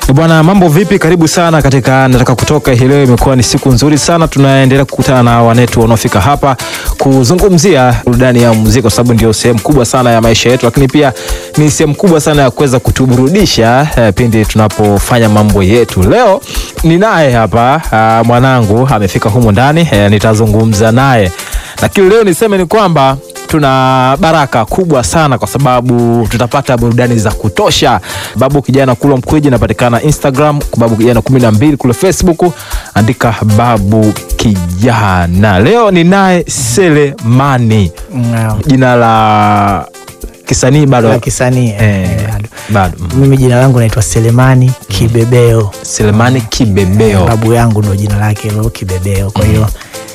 Bwana, mambo vipi? Karibu sana katika nataka kutoka. Hii leo imekuwa ni siku nzuri sana, tunaendelea kukutana na wanetu wanaofika hapa kuzungumzia burudani ya muziki, kwa sababu ndio sehemu kubwa sana ya maisha yetu, lakini pia ni sehemu kubwa sana ya kuweza kutuburudisha eh, pindi tunapofanya mambo yetu. Leo ninaye hapa ah, mwanangu amefika humu ndani eh, nitazungumza naye, lakini leo niseme ni kwamba tuna baraka kubwa sana kwa sababu tutapata burudani za kutosha. Babu Kijana Kulwa Mkwiji inapatikana Instagram, Babu Kijana kumi na mbili kule Facebook, andika Babu Kijana. Leo ni naye Selemani, Naam. jina la kisanii bado La kisanii eh, eh, bado. bado mm. Mimi jina langu naitwa Selemani Kibebeo. Selemani Kibebeo. Babu yangu ndo jina lake hilo Kibebeo. Kwa hiyo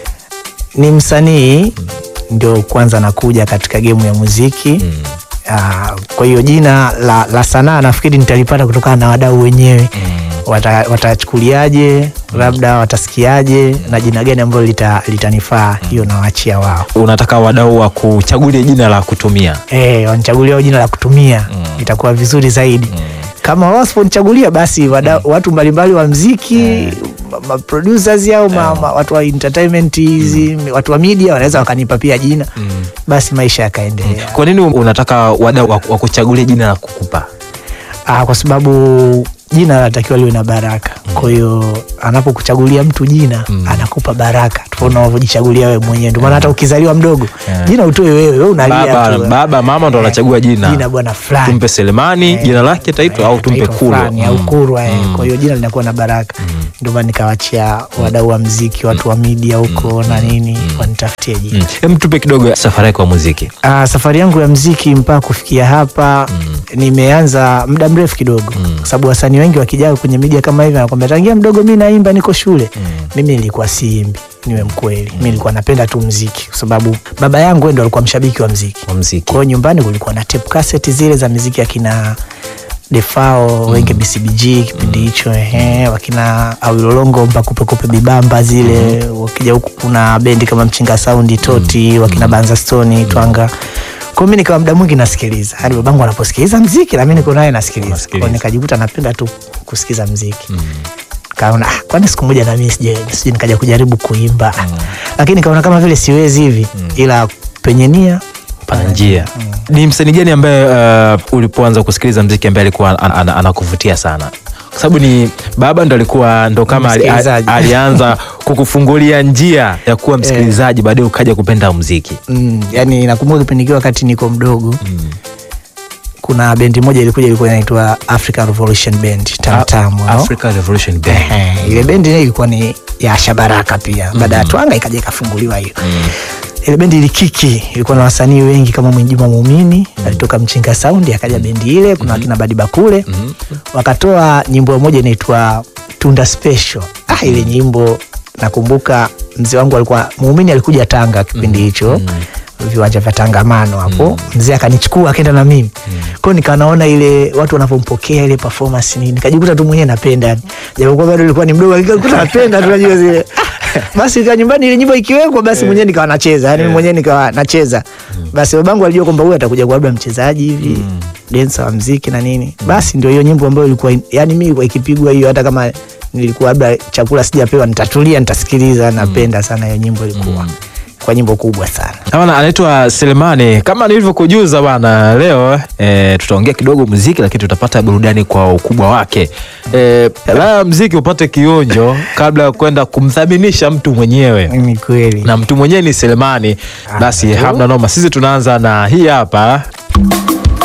ni msanii ndio kwanza nakuja katika gemu ya muziki. Ah, kwa hiyo jina la, la sanaa nafikiri nitalipata kutokana na wadau wenyewe Wata- watachukuliaje, labda watasikiaje na jina gani ambalo lita- litanifaa, hiyo nawaachia wao. Unataka wadau wa kuchagulia jina la kutumia Eh, wanichagulia wao jina la kutumia itakuwa vizuri zaidi. Kama wao wasiponichagulia basi wada, watu mbalimbali wa mziki ma- ma producers au ma, ma, watu wa entertainment hizi watu wa media wanaweza wakanipa pia jina basi maisha yakaendelea. Kwa nini unataka wadau wa wa kuchagulia jina la kukupa? Ah, kwa sababu jina linatakiwa liwe na baraka. Kwa hiyo anapokuchagulia mtu jina anakupa baraka tofauti na unavyojichagulia wewe mwenyewe. Ndio maana hata ukizaliwa mdogo Yeah. jina utoe wewe, wewe unalia Baba, tu. baba mama ndo Eh, anachagua jina. jina bwana fulani. tumpe Selemani Eh, jina lake taitwa au tumpe Taitwa Kulwa. fulani au Kulwa eh. Kwa hiyo jina linakuwa na baraka, ndio maana nikawachia wadau wa mziki, watu wa media huko na nini wanitafutie jina. Mm. Hem, tupe kidogo safari yako ya muziki. Ah, safari yangu ya mziki mpaka kufikia hapa nimeanza muda mrefu kidogo, kwa sababu wasanii wengi wakijaa kwenye media kama hivi anakwambia tangia mdogo mi naimba, niko shule. Mimi nilikuwa siimbi, niwe mkweli, mi nilikuwa napenda tu mziki, kwa sababu baba yangu ndo alikuwa mshabiki wa mziki. Wa muziki. Kwa hiyo nyumbani kulikuwa na tape cassette zile za miziki akina Defao wenge BCBG kipindi hicho ehe, wakina Awilolongo mpakupekope bibamba zile. Wakija huku kuna bendi kama Mchinga Saundi Toti, wakina Banza Stone Twanga. Kwa hiyo mimi nikawa muda mwingi nasikiliza, hadi babangu anaposikiliza mziki na mimi niko naye nasikiliza. Kwa Unasikiliza. hiyo nikajikuta napenda tu kusikiza mziki kaona ah, kwani siku moja na mimi sije sije nikaja kujaribu kuimba lakini nikaona kama vile siwezi hivi, ila penye nia Pana njia. Ni msanii gani ambaye uh, ulipoanza kusikiliza mziki ambaye alikuwa an, an, anakuvutia sana? Kwa sababu ni baba ndo alikuwa ndo kama ali, Msikilizaji. alianza kukufungulia njia ya kuwa msikilizaji, baadaye ukaja kupenda muziki. Mm, yani nakumbuka kipindi kile wakati niko mdogo kuna bendi moja ilikuja ilikuwa inaitwa African Revolution Band Tamtam. no? Africa Revolution Band. Ehe, ile bendi ile ilikuwa ni ya Shabaraka pia baada ya Twanga ikaja ikafunguliwa hiyo ile bendi ilikiki, ilikuwa na wasanii wengi kama Mwinjuma Muumini alitoka Mchinga Sound, akaja bendi ile, kuna wakina Badi Bakule wakatoa nyimbo moja inaitwa Tunda Special. Ah, ile nyimbo nakumbuka mzee wangu alikuwa Muumini, alikuja Tanga kipindi hicho viwanja vya tangamano hapo mzee akanichukua akaenda na mimi kwao, nikawa naona ile watu wanavyompokea ile performance nini, nikajikuta tu mwenyewe napenda yani, japokuwa bado nilikuwa ni mdogo, lakini nilikuwa napenda tu najua zile basi nika nyumbani ile nyimbo ikiwekwa basi mwenyewe nikawa nacheza yani mwenyewe nikawa nacheza basi babangu alijua kwamba huyu atakuja kuwa labda mchezaji hivi dancer wa mziki na nini basi ndio hiyo nyimbo ambayo ilikuwa yani mimi ilikuwa ikipigwa hiyo hata kama nilikuwa labda chakula sijapewa nitatulia nitasikiliza napenda sana hiyo nyimbo ilikuwa kwa nyimbo kubwa sana Bana anaitwa Selemani. Kama nilivyokujuza bana, leo e, tutaongea kidogo muziki, lakini tutapata burudani kwa ukubwa wake. E, la muziki upate kionjo kabla ya kwenda kumthaminisha mtu mwenyewe, ni kweli na mtu mwenyewe ni Selemani. Basi hamna noma, sisi tunaanza na hii hapa